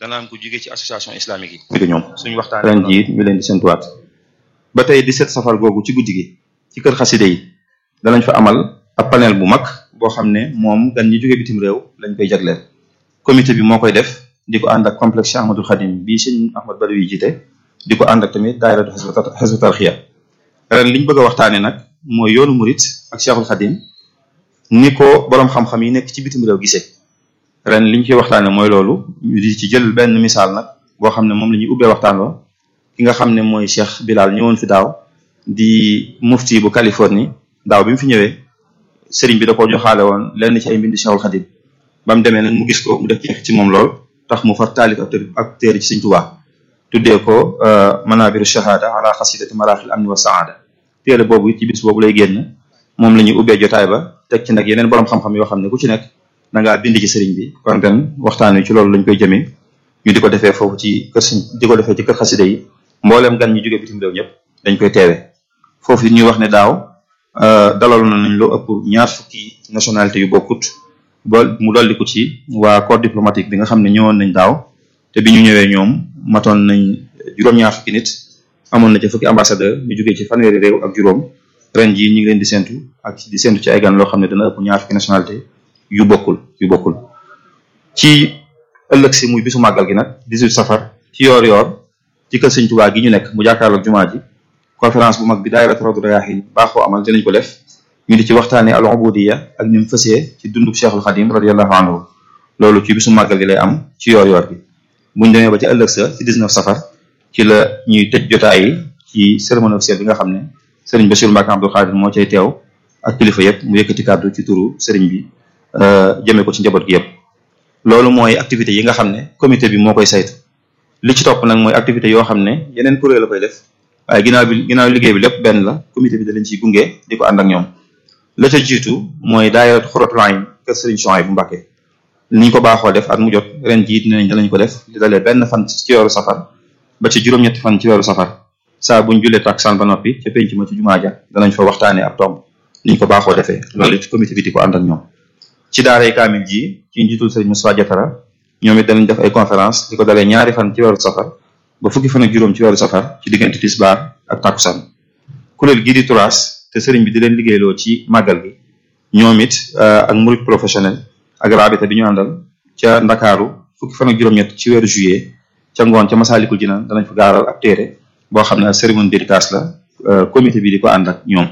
dana am ku jóge ci association islamique yi di ñoom suñu waxtaan ren jii ñu leen di séntuwaat ba tey 17 safar googu ci guddi gi ci kër xaside yi danañ fa amal ab panel bu mag boo xam ne moom gan ñi jóge bitim réew lañ koy jagleel comité bi moo koy def di ko ànd ak complexe Cheikh Ahmadul Khadim bii sëñ Ahmad Badawi jiite di ko ànd ak tamit daayiratu Hizbut Tarqiyyah ren liñ bëgg a waxtaane nag mooy yoonu murit ak Cheikhul Khadim ni ko boroom xam-xam yi nekk ci bitim réew gisee ren liñ ciy waxtaane mooy loolu ñu di ci jël benn misaal nag boo xam ne moom la ñuy ubbee waxtaan wa ki nga xam ne mooy Cheikh Bilal ñëwoon fi daaw di mufti bu Californie daaw bi mu fi ñëwee sëriñ bi da koo joxaale woon lenn ci ay mbindi Cheikhul Khadim ba mu demee nag mu gis ko mu def ci moom lool tax mu far taalif ak ak téere ci Sëriñ Tuubaa tuddee ko manabiru shahada ala xasidati maraaxil amni wa saada téere boobu ci bis boobu lay génn moom la ñuy ubbee jotaay ba teg ci nag yeneen borom xam-xam yoo xam ne ku ci nekk da ngaa bind ci sëriñ bi kon ren waxtaan wi ci loolu lañ koy jëmee ñu di ko defee foofu ci kër sëñ di ko defee ci kër xasida yi mbooleem gan ñi jóge bitim réew ñëpp dañ koy teewe foofu ñuy wax ne daaw dalal nañ lu ëpp ñaar fukki nationalité yu bokkut ba mu dolliku ci waa corps diplomatique bi nga xam ne ñëwoon nañ daaw te bi ñu ñëwee ñoom matoon nañ juróom-ñaar fukki nit amoon na ci fukki ambassadeur ñu jógee ci fanweeri réew ak juróom ren jii ñu ngi leen di séntu ak di séntu ci ay gan loo xam ne dana ëpp ñaar fukki nationalité yu bokkul yu bokkul ci ëllëg si muy bisu màggal gi nag 18 safar ci yoor yoor ci kër sëñ Tuubaa gi ñu nekk mu jàkkaarloog jumaa ji conférence bu mag bi daayira Rawdu Rayaahiin baaxoo amal dinañ ko def ñu di ci waxtaanee al ubudiyya ak ni mu fësee ci dundub Cheikhul Khadim radiyallahu anhu loolu ci bisu màggal gi lay am ci yoor yoor bi buñ demee ba ci ëllëg sa ci 19 safar ci la ñuy tëj jotaay yi ci cérémonie officielle bi nga xam ne sëriñ Bassirou Mbacké Abdou Khadir moo cay teew ak kilifa yëpp mu yëkkati kàddu ci turu sëriñ bi jëmee ko ci njaboot gi yëpp loolu mooy activité yi nga xam ne comité bi moo koy saytu li ci topp nag mooy activité yoo xam ne yeneen kuréel la koy def waaye ginnaaw bi ginnaaw liggéey bi lépp benn la comité bi da leen ciy gunge di ko ànd ak ñoom la ca jiitu mooy daayira Xuratul Ayn kër sëriñ Souhaïbou bu Mbacké niñ ko baaxoo def at mu jot ren jiit ne nañ danañ ko def di dalee benn fan ci weeru safar ba ci juróom-ñetti fan ci weeru safar saa buñ jullee takkusaan ba noppi ca penc ma ci jumaa ja danañ fa waxtaanee ab tomb niñ ko baaxoo defee loolu it comité bi di ko ànd ak ñoom ci daaray kaamil ji ci njiitul sëriñ Moussa Diatara ñoom it danañ def ay conférence di ko dalee ñaari fan ci weeru safar ba fukki fan ak juróom ci weeru safar ci diggante tisbaar ak takkusaan kuréel gii di turaas te sëriñ bi di leen liggéeyloo ci màggal gi ñoom it ak murid professionnel ak rabita bi ñu àndal ca ndakaaru fukki fan ak juróom-ñett ci weeru juillet ca ngoon ca Masaalikul Jinaan danañ fa gaaral ab téere boo xam ne cérémonie dédicace la comité bi di ko ànd ak ñoom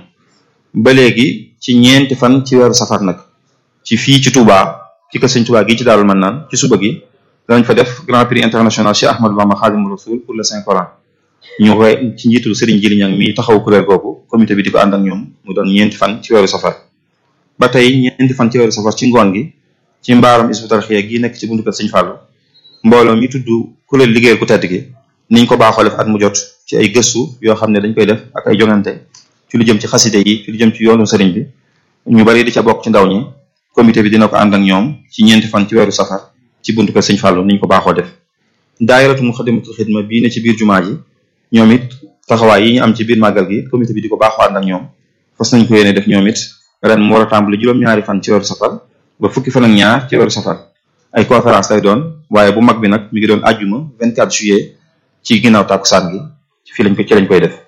ba léegi ci ñeenti fan ci weeru safar nag ci fii ci Touba ci kër sëñ Touba gi ci Daarul Mannaan ci suba gi danañ fa def grand prix international Cheikh Ahmadou Bamba Khadimou Rassoul pour le Saint Coran ñu koy ci njiitul Serigne Jili Ñang mi taxaw kuréel googu comité bi di ko ànd ak ñoom mu doon ñeenti fan ci weeru safar ba tey ñeenti fan ci weeru safar ci ngoon gi ci mbaaram Hizbut Tarqiyyah gi nekk ci buntu kër sëñ Fallou mbooloo mi tudd kuréel liggéeyal ku tedd gi niñ ko baaxoo def at mu jot ci ay gëstu yoo xam ne dañ koy def ak ay jongante ci lu jëm ci xaside yi ci lu jëm ci yoonu sëriñ bi ñu bari di ca bokk ci ndaw ñi comité bi dina ko ànd ak ñoom ci ñeenti fan ci weeru safar ci buntu kër sëñ Fallou niñ ko baaxoo def daayiratu Muxaddamatul Xidma bii ne ci biir jumaa ji ñoom it taxawaay yi ñu am ci biir màggal gi comité bi di ko baaxoo ànd ak ñoom fas nañ ko yéene def ñoom it ren mu war a tàmbali juróom-ñaari fan ci weeru safar ba fukki fan ak ñaar ci weeru safar ay conférence lay doon waaye bu mag bi nag mi ngi doon ajjuma 24 juillet ci ginnaaw tàkkusaan gi fii lañ ko ci lañ koy def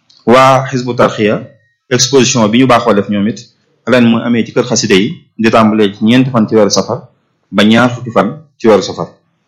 waa Hizbut Tarqiyyah exposition bi ñu baaxoo def ñoom it ren mu amee ci kër xaside yi di tàmbalee ci ñeenti fan ci weeru safar ba ñaar fukki fan ci weeru safar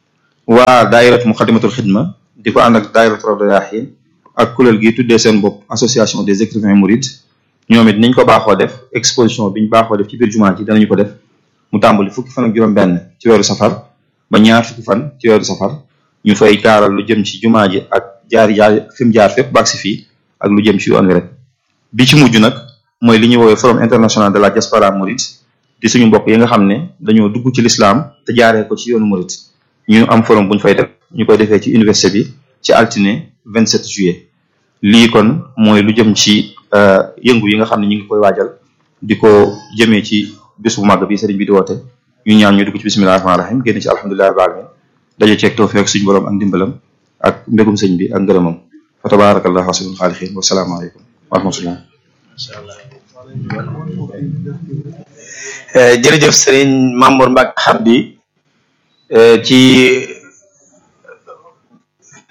waa daayiratu Muxaddamatul Xidma di ko ànd ak daayiratu Rawdu Rayaahiin ak kuréel gi tuddee seen bopp association des écrivains mourides ñoom it niñ ko baaxoo def exposition bi ñu baaxoo def ci biir jumaa ji danañu ko def mu tàmbali fukki fan ak juróom-benn ci weeru safar ba ñaar fukki fan ci weeru safar ñu fay gaaral lu jëm ci jumaa ji ak jaari jaar fi mu jaar fépp baag si fii ak lu jëm ci yoon wi rek bi ci mujj nag mooy li ñuy woowee forum international de la diaspora mouride di suñu mbokk yi nga xam ne dañoo dugg ci lislaam te jaaree ko ci yoonu mouride ñu am forum bu ñu fay def ñu koy defee ci université bi ci altine 27 juillet lii kon mooy lu jëm ci yëngu yi nga xam ne ñu ngi koy waajal di ko jëmee ci bés bu màgg bi sëriñ bi di woote ñu ñaan ñu dugg ci bismillahi rahmaani rahim génn ci alhamdulillahi rabbil alamin daje ceeg tawfiq suñu borom ak ndimbalam ak mbégum sëñ bi ak ngërëmam fa tabarakallahu ahsanul xaaliqiin wa salaamu aleykum wa rahmatullah jërëjëf sëriñ Mamour Mbacke Habdi ci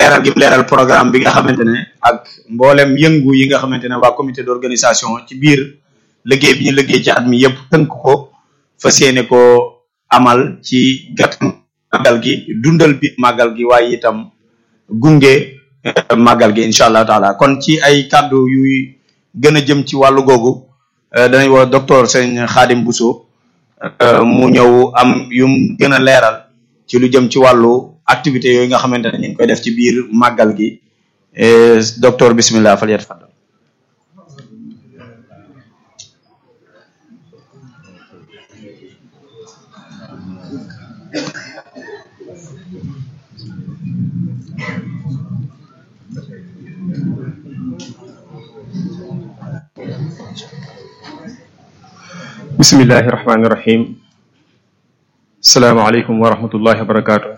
leeral gi leeral programme bi nga xamante ne ak mboolem yëngu yi nga xamante ne waa comité d'organisation ci biir liggéey bi ñu liggéey ci at mi yëpp tënk ko fas yéene ko amal ci gàtt màggal gi dundal bi màggal gi waaye itam gunge màggal gi incha allah taala kon ci ay kàddu yuy gën a jëm ci wàllu googu danañ woo docteur sëñ Xaadim Bousso mu ñëw am yum gën a leeral ci lu jëm ci wàllu activité yooyu nga xamante ne ñu ngi koy def ci biir màggal gi docteur bismillah fal yatfaddal bismillahi rahmaani rahim salaamaaleykum wa rahmatullahi wa barakaatu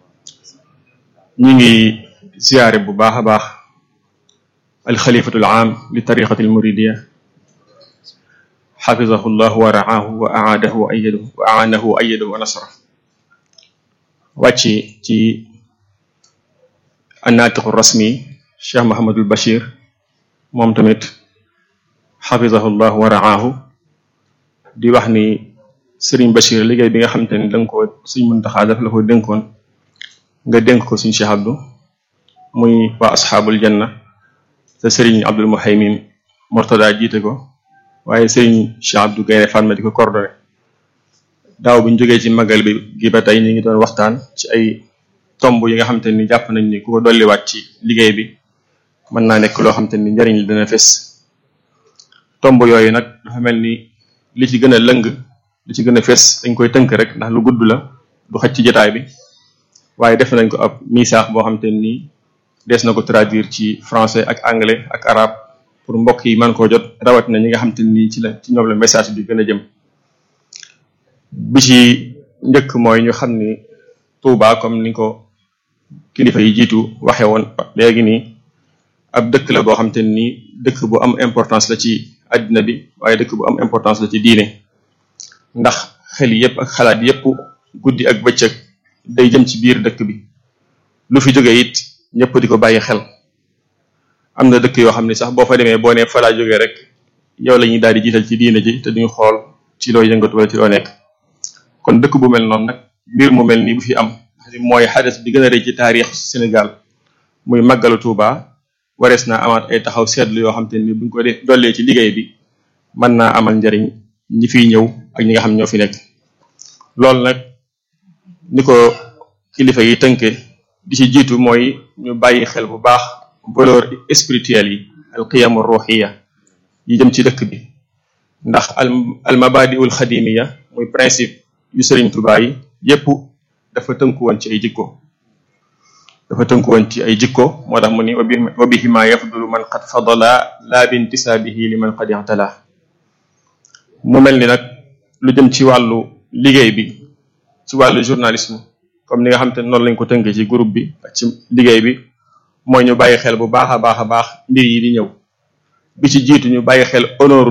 ñu ngi ziyaare bu baax a baax alxalifatul aam li tariqati almuridiya xafizahu llah wa raahu wa aadahu wa ayadahu wa aanahu wa ayadahu wa nasra wàcc ci annaatiqu rasmi cheikh mahamadul bachir moom tamit xafizahu llah wa raahu di wax ni sëriñ Bachir liggéey bi nga xamante ni danga ko suñ muntaxaa daf la ko dénkoon nga dénk ko suñ Cheikh Abdou muy waa asxaabul janna te sëriñ Abdul Muhaymin Mortada jiite ko waaye sëriñ Cheikh Abdou Gaynde Fatma di ko coordonné daaw bi ñu jógee ci magal bi gi ba tey ñu ngi doon waxtaan ci ay tomb yi nga xamante ni jàpp nañ ni ku ko dolliwaat ci liggéey bi mën naa nekk loo xamante ni njariñ li dana fes tomb yooyu nag dafa mel ni li ci gën a lëng li ci gën a fes dañ koy tënk rek ndax lu gudd la du xaj ci jotaay bi waaye def nañ ko ab misaax boo xamante ni des na ko traduire ci français ak anglais ak arabe pour mbokk yi mën koo jot rawatina ñi nga xamante ni ci la ci ñoom la message bi gën a jëm bi ci njëkk mooy ñu xam ni Touba comme ni ko kilifa yi jiitu waxe woon léegi nii ab dëkk la boo xamante ni dëkk bu am importance la ci àddina bi waaye dëkk bu am importance la ci diine ndax xel yépp ak xalaat yépp guddi ak bëccëg day jëm ci biir dëkk bi lu fi jóge it ñëpp di ko bàyyi xel am na dëkk yoo xam ne sax boo fa demee boo nee fa laa jógee rek yow la ñuy daal di jiital ci diine ji te duñu xool ci loo yëngatu wala ci loo nekk kon dëkk bu mel noonu nag mbir mu mel nii bu fi am mooy xadas bi gën a rëy ci taarix Sénégal muy màggalu Touba warees naa amaat ay taxaw seetlu yoo xam te ni buñ ko dee dollee ci liggéey bi mën naa amal njariñ ñi fiy ñëw ak ñi nga xam ñoo fi nekk loolu nag ni ko kilifa yi tënke di ci jiitu mooy ñu bàyyi xel bu baax valeur spirituelle yi al qiyamu ruhiya yi jëm ci dëkk bi ndax al al mabadiul xadimiya muy principe yu Sëriñ Tuubaa yi yépp dafa tënku woon ci ay jikko dafa tënku woon ci ay jikko moo tax mu ni wa bihima yafdulu man qad fadala la bintisaabihi li man qad i'tala mu mel ni nag lu jëm ci wàllu liggéey bi ci wàllu journalisme comme ni nga xam te noonu lañ ko tënkee ci groupe bi ak ci liggéey bi mooy ñu bàyyi xel bu baax a baax a baax mbir yi di ñëw bi ci jiitu ñu bàyyi xel honneur